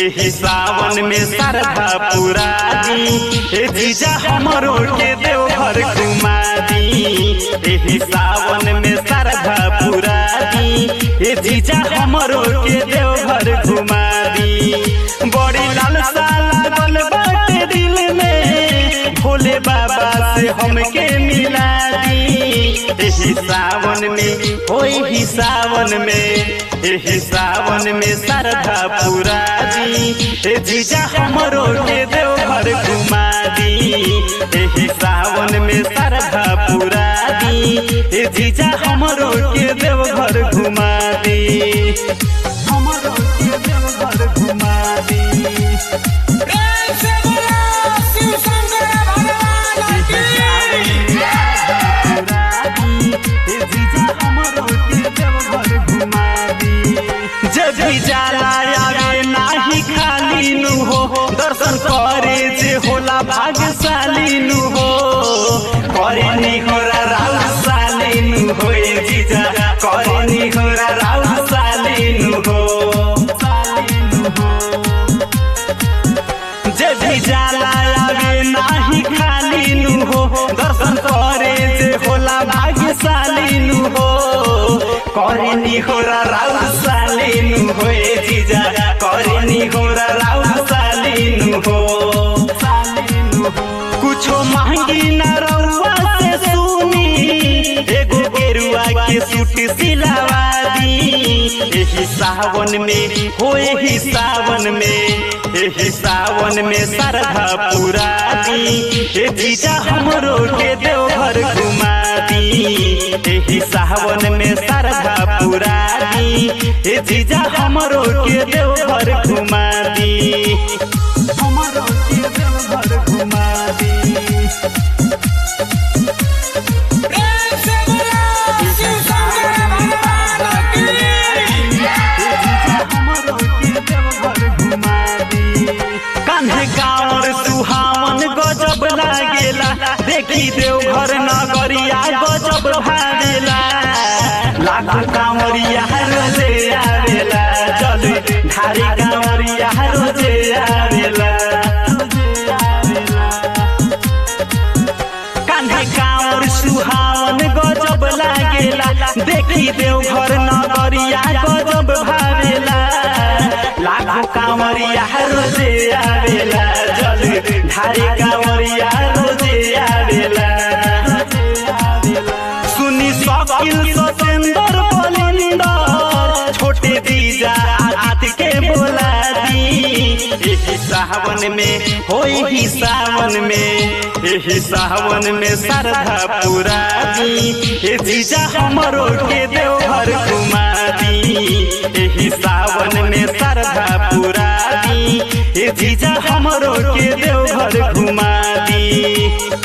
एही सावन में सरधा पुरा दी ए जीजा हमरो के देवघर घुमा दी एही सावन में सरधा पुरा दी ए जीजा हमरो के देवघर घुमा दी बड़ी लालसा लागल बाटे दिल में भोले बाबा से हमके मिला दी एही सावन में होई ही सावन में एही सावन में सरधा पुरा दी ए जीजा हमरो के देवघर घुमा दी एही सावन में सरधा पुरा दी ए जीजा हमरो के देवघर घुमा दी हमरो के देवघर घुमा दी प्रेम से बोलो शिव शंकर भगवान की जब भी जाला आवे नाही खाली नु हो दर्शन करे जे होला भाग्यशाली नु हो करे नी होरा राउ साली नु हो ए जीजा करे नी होरा राउ साली नु हो साली नु हो जब भी जाला आवे नाही खाली नु हो दर्शन करे जे होला भाग्यशाली नु हो करे नी होरा राउ साली नु हो ए जीजा करे नी होरा राउ साली नु हो साली नु हो कुछो मांगी ना रउआ से सुनी एगो गेरुआ के सूट सिलावा दी एही सावन में हो एही सावन में एही सावन में सरधा पुरा दी ए जीजा हमरो के देवघर घुमा दी एही सावन में सरधा पुरा दी ए जीजा हमरो के देवघर घुमा दी हमरो के देवघर घुमा दी प्रेम से बोलो शिव शंकर भगवान की कान्हे गाँवर सुहावन गजब लागेला देखी देवघर नगरिया गजब भावेला लाखो कांवरिया रोजे आवेला चल ढारी कांवरिया रोजे आवेला कान्हे कांवर सुहावन गजब लागेला देखी देवघर नगरिया गजब भावेला लाखो कांवरिया रोजे आवेला जल ढारी कांवरिया रोजे आवेला सुनी शकील सतेंद्र बलिंदर छोटे दीजा आत के बोला दी एही सावन में होई ही सावन में एही सावन में सरधा पुरा दी ए जीजा हमरो के देवघर घुमा दी एही सावन में सरधा पुरा दी ए जीजा हमरो के देवघर घुमा दी